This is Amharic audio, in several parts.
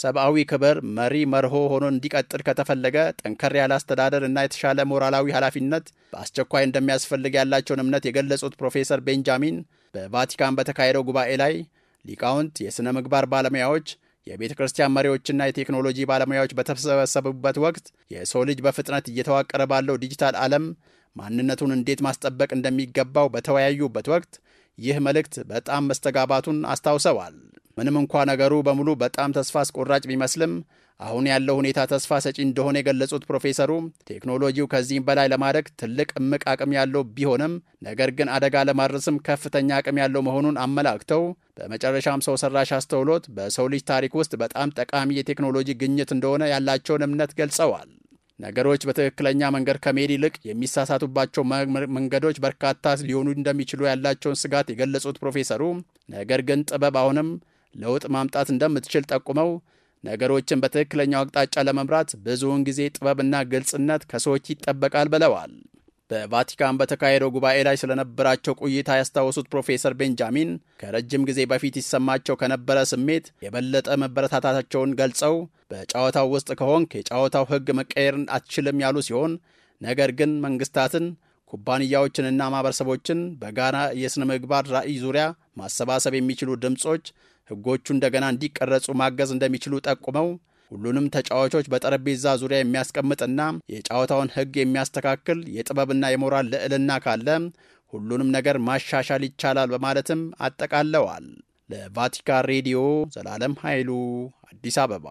ሰብአዊ ክብር መሪ መርሆ ሆኖ እንዲቀጥል ከተፈለገ ጠንከር ያለ አስተዳደር እና የተሻለ ሞራላዊ ኃላፊነት በአስቸኳይ እንደሚያስፈልግ ያላቸውን እምነት የገለጹት ፕሮፌሰር ቤንጃሚን በቫቲካን በተካሄደው ጉባኤ ላይ ሊቃውንት፣ የሥነ ምግባር ባለሙያዎች፣ የቤተ ክርስቲያን መሪዎችና የቴክኖሎጂ ባለሙያዎች በተሰበሰቡበት ወቅት የሰው ልጅ በፍጥነት እየተዋቀረ ባለው ዲጂታል ዓለም ማንነቱን እንዴት ማስጠበቅ እንደሚገባው በተወያዩበት ወቅት ይህ መልእክት በጣም መስተጋባቱን አስታውሰዋል። ምንም እንኳ ነገሩ በሙሉ በጣም ተስፋ አስቆራጭ ቢመስልም አሁን ያለው ሁኔታ ተስፋ ሰጪ እንደሆነ የገለጹት ፕሮፌሰሩ ቴክኖሎጂው ከዚህም በላይ ለማድረግ ትልቅ እምቅ አቅም ያለው ቢሆንም ነገር ግን አደጋ ለማድረስም ከፍተኛ አቅም ያለው መሆኑን አመላክተው በመጨረሻም ሰው ሰራሽ አስተውሎት በሰው ልጅ ታሪክ ውስጥ በጣም ጠቃሚ የቴክኖሎጂ ግኝት እንደሆነ ያላቸውን እምነት ገልጸዋል። ነገሮች በትክክለኛ መንገድ ከመሄድ ይልቅ የሚሳሳቱባቸው መንገዶች በርካታ ሊሆኑ እንደሚችሉ ያላቸውን ስጋት የገለጹት ፕሮፌሰሩ ነገር ግን ጥበብ አሁንም ለውጥ ማምጣት እንደምትችል ጠቁመው ነገሮችን በትክክለኛው አቅጣጫ ለመምራት ብዙውን ጊዜ ጥበብና ግልጽነት ከሰዎች ይጠበቃል ብለዋል። በቫቲካን በተካሄደው ጉባኤ ላይ ስለነበራቸው ቆይታ ያስታወሱት ፕሮፌሰር ቤንጃሚን ከረጅም ጊዜ በፊት ይሰማቸው ከነበረ ስሜት የበለጠ መበረታታቸውን ገልጸው በጨዋታው ውስጥ ከሆንክ የጨዋታው ሕግ መቀየርን አትችልም ያሉ ሲሆን ነገር ግን መንግስታትን ኩባንያዎችንና ማህበረሰቦችን በጋራ የሥነ ምግባር ራዕይ ዙሪያ ማሰባሰብ የሚችሉ ድምፆች ሕጎቹ እንደገና እንዲቀረጹ ማገዝ እንደሚችሉ ጠቁመው ሁሉንም ተጫዋቾች በጠረጴዛ ዙሪያ የሚያስቀምጥና የጨዋታውን ሕግ የሚያስተካክል የጥበብና የሞራል ልዕልና ካለ ሁሉንም ነገር ማሻሻል ይቻላል በማለትም አጠቃለዋል። ለቫቲካን ሬዲዮ ዘላለም ኃይሉ አዲስ አበባ።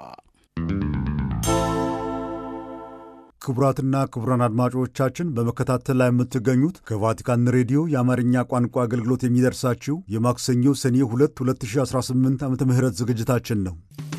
ክቡራትና ክቡራን አድማጮቻችን በመከታተል ላይ የምትገኙት ከቫቲካን ሬዲዮ የአማርኛ ቋንቋ አገልግሎት የሚደርሳችሁ የማክሰኞ ሰኔ 2 2018 ዓ ም ዝግጅታችን ነው።